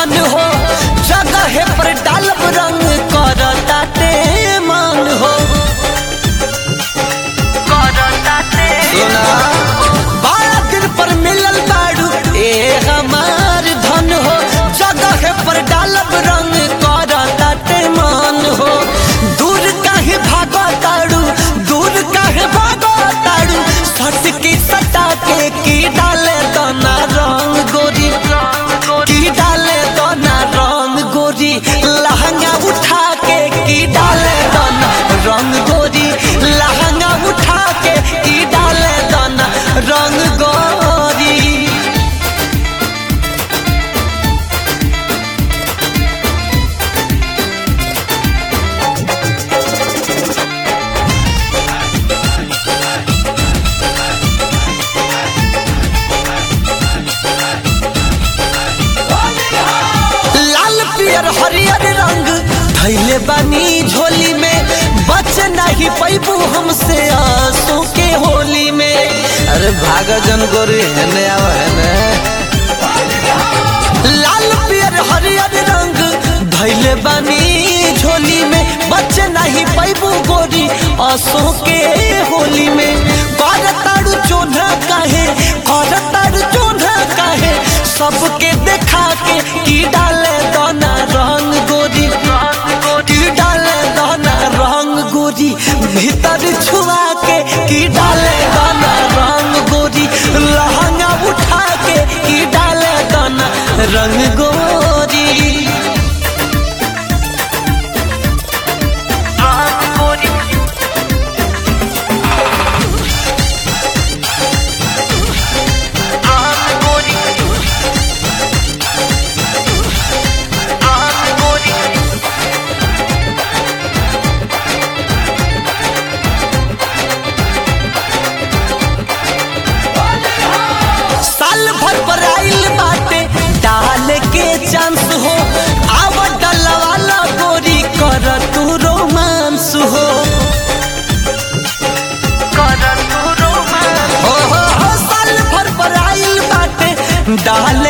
धन हो जगह पर डालब रंग करताटे मान हो सुना बारह दिन पर मिलल बाड़ू ए हमार धन हो जगह पर डालब रंग करताटे मान हो दूर काहे भागो ताड़ू दूर काहे भागो ताड़ू सट की सटा के की डाले दोना रंग गोरी की डाले दोना रंग गोरी लहंगा उठा के की डाले दोना रंग गोरी लहंगा उठा के की डाले दोना रंग गोरी लाल पियर हरियर रंग धैले बानी झोली में बच नहीं पैबू हमसे आंसू के होली में अरे भागा जन गोरी हेने आव हेने लाल पियर हरियर रंग धैले बानी झोली में बच नहीं पैबू गोरी आंसू के होली में कर ताड़ू चोना काहे कर ताड़ू चोना काहे सबके देखा के की डाले दोना रंग गोरी की डाले दोना रंग गोरी भीतर छुआ के की डाले दोना रंग गोरी लहंगा उठा के की डाले दोना रंग गोरी साल भर पर आइल बाटे डाल के चांस हो आव डलवाला गोरी कर तू रोमांस हो हो हो हो साल भर पर आइल बाटे डाल